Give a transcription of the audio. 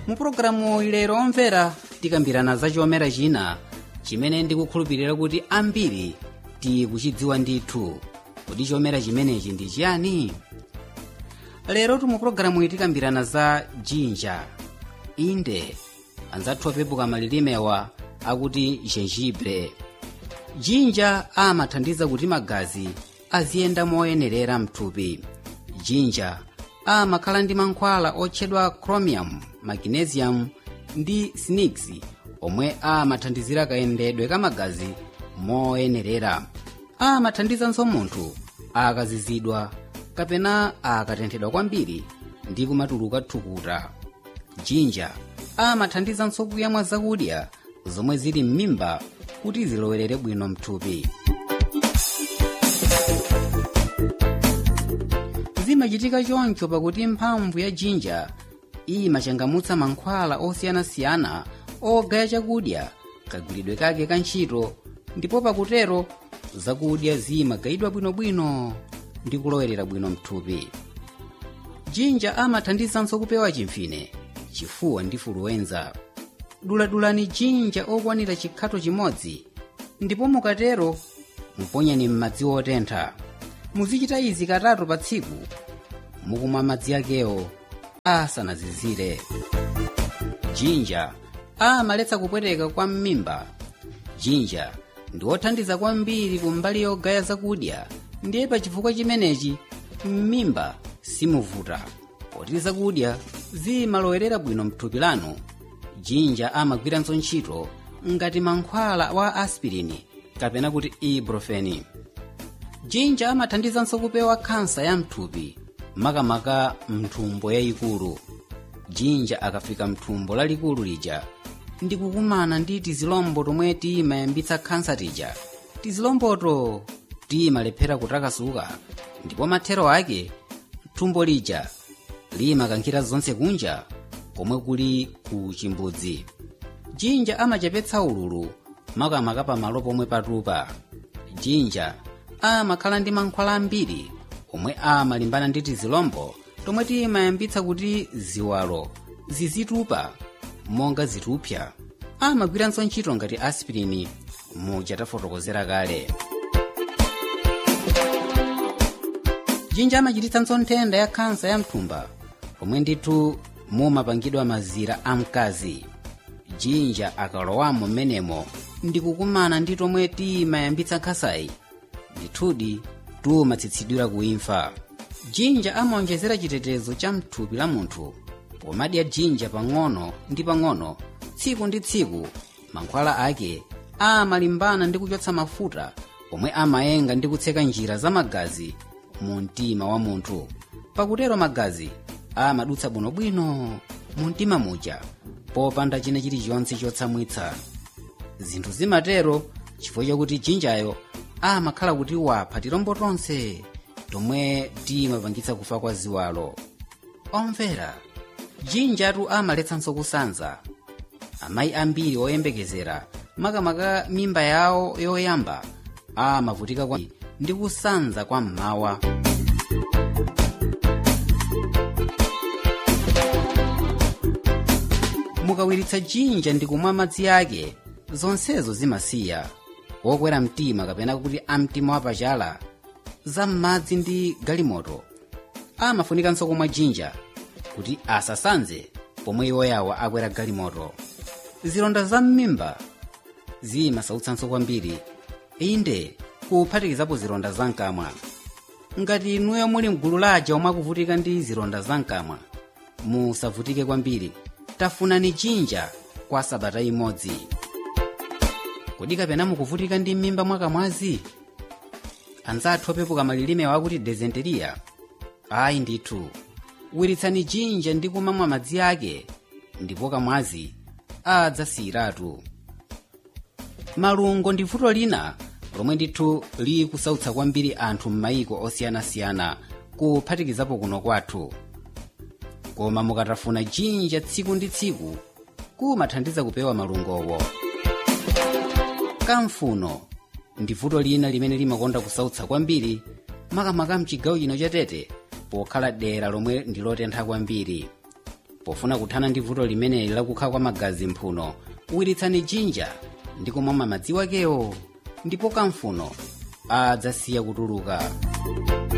mu pulogalamu ilero omvera tikambirana za chomera china chimene ndikukhulupirira kuti ambiri tikuchidziwa ndithu kuti chomera chimenechi ndi chiyani lero tu mu pulogalamu iyi tikambirana za jinja inde anzathu opepuka malilimewa akuti jenjibre jinja amathandiza kuti magazi aziyenda moyenerera mthupi jinja amakhala ndi mankhwala otchedwa chromium magnesium ndi snix omwe amathandizira kayendedwe ka magazi moyenerera amathandizanso munthu akazizidwa kapena akatenthedwa kwambiri ndi kumatuluka thukuta jinja amathandizanso kuyamwa zakudya zomwe zili m'mimba kuti zilowerere bwino mthupi zimachitika choncho pakuti mphamvu ya jinja imachangamutsa mankhwala osiyanasiyana ogaya chakudya kagwiridwe kake ka ntchito ndipo pakutero zakudya zimagayidwa bwinobwino ndi kulowerera bwino mthupi jinja amathandizanso kupewa chimfine chifuwa ndi fuluwenza duladulani jinja okwanira chikhato chimodzi ndipo mukatero muponyeni m'madzi otentha muzichita izi katatu pa tsiku mukumwa madzi akewo asanazizire jinja amaletsa kupweteka kwa m'mimba jinja ndi othandiza kwambiri kumbali yogaya zakudya ndiye pa chifukwa chimenechi m'mimba simuvuta poti zakudya zimalowerera bwino mthupi lanu jinja amagwiranso ntchito ngati mankhwala wa aspirini kapena kuti ibuprofeni jinja amathandizanso kupewa khansa ya mthupi makamaka mthumbo yayikulu jinja akafika mthumbo lalikulu lija ndikukumana ndi tizilombo tomwe timayambitsa khansa tija tizilomboto timalephera kutakasuka ndipo mathero ake thumbo lija limakankhira zonse kunja komwe kuli ku chimbudzi jinja amachepetsa ululu makamaka pamalo pomwe patupa jinja amakhala ndi mankhwala ambiri omwe amalimbana ndi tizilombo tomwe timayambitsa kuti ziwalo zizitupa monga zitupsa amagwiranso ntchito ngati aspirini muja tafotokozera kale jinja amachititsanso nthenda ya khansa ya mthumba pomwe ndithu mumapangidwa mazira a mkazi jinja akalowamo m'menemo ndikukumana ndi tomwe timayambitsa nkhasayi ndithudi tumatsitsidwira kuimfa jinja amaonjezera chitetezo cha mthupi la munthu pomadya jinja pang'ono ndi pang'ono tsiku ndi tsiku mankhwala ake amalimbana ndi kuchotsa mafuta omwe amayenga ndi kutseka njira za magazi mu mtima wa munthu pakutero magazi amadutsa bwinobwino mu mtima muja popanda china chilichonse chotsamwitsa zinthu zimatero chifukwa chakuti jinjayo amakhala kuti wapha tilombo tonse tomwe timapangitsa kufa kwa ziwalo omvera jinjatu amaletsanso kusanza amayi ambiri oyembekezera makamaka mimba yawo yoyamba amavutika kwa ndi kusanza kwa mmawa mukawiritsa jinja ndi kumwa madzi ake zonsezo zimasiya wokwera mtima kapena kuti amtima wapachala za m'madzi ndi galimoto amafunikanso kumwa jinja kuti asasanze pomwe iwoyawa akwera galimoto zilonda za m'mimba zimasautsanso kwambiri inde kuphatikizapo zilonda zamkamwa ngati inuyo muli mgulu laja omwe akuvutika ndi zilonda zamkamwa musavutike kwambiri tafunani jinja kwa sabata imodzi kodi kapena mukuvutika ndi m'mimba mwakamwazi anzathu opepuka malilime wakuti dezenteriya ayi ndithu wiritsani jinja ndi kumamwa madzi ake ndipo kamwazi adzasiyiratu malungo ndi vuto lina lomwe ndithu likusautsa kwambiri anthu m'mayiko osiyanasiyana kuphatikizapo kuno kwathu koma mukatafuna jinja tsiku ndi tsiku kumathandiza kupewa malungowo kamfuno ndi vuto lina limene limakonda kusautsa kwambiri makamaka mchigawo chino cha tete pokhala dera lomwe ndi lotentha kwambiri pofuna kuthana ndi vuto limeneli lakukhala kwa magazi mphuno wiritsani jinja ndi kumwa madzi wakewo ndipo kamfuno adzasiya kutuluka